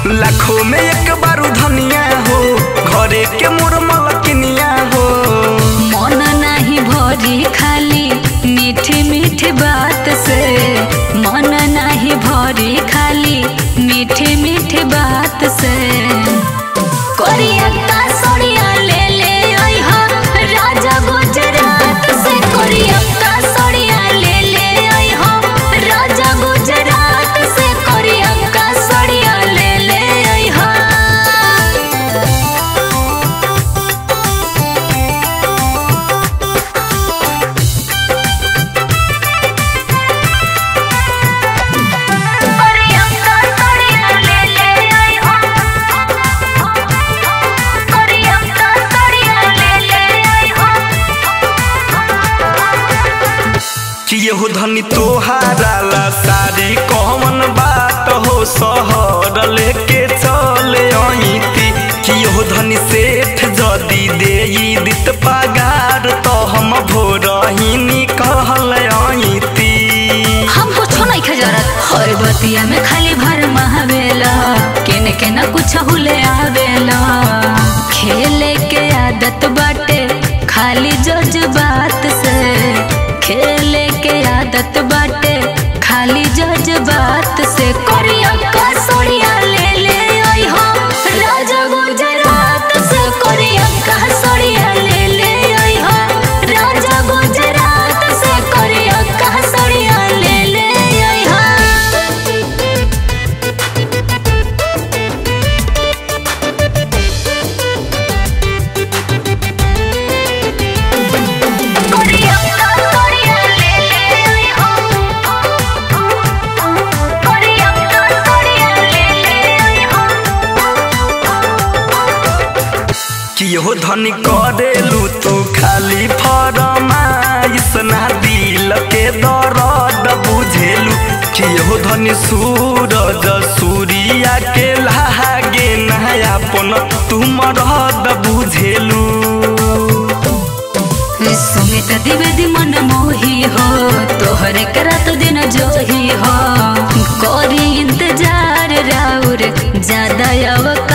लाखों में एक बारू धनिया हो घरे के मोर मलकिनिया हो मन नाही भरी खाली मीठी मीठी बात से मन नाही भरी खाली मीठी मीठी बात से कोरिया का सोड़िया ले ले आई हो राजा गुजरात से कोरिया का सोड़िया ले ले आई हो राजा गुजरात से कोरिया का सोड़िया ले ले आई हो कोरिया का सोड़िया ले ले आई हो कोरिया का सोड़िया ले ले आई हो कि यहू धनी तोहारा ला सारी कौन बात हो शहर लेके चले अइती कि यहू धनी सेठ जदी देई दित पगार तो हम भोरही निकल अइती हम कुछो नहीं खजरत हर बतिया में खाली भर महावेला केने के ना कुछ हुले आवेला खेले के आदत बाटे खाली जज्बात से खेले के आदत बाटे खाली जज्बात से कोरिया का सोड़िया ले ले आई हो राजा गुजरात से कोरिया का सोड़िया ले ले आई हो राजा गुजरात से कोरिया का सोड़िया ले ले आई हो कोरिया का सोड़िया ले ले आई हो कोरिया का सोड़िया ले ले आई हो कि यहो धनी करेलू तू खाली फरमाइश ना दिल के दर्द बुझेलू कि यहो धनी सूरज सूर्या के लागे नयापन तुम रहद बुझेलू सुमित द्विवेदी मन मोही हो तोहरे करत दिन जोही हो करी इंतजार राउर ज्यादा अवक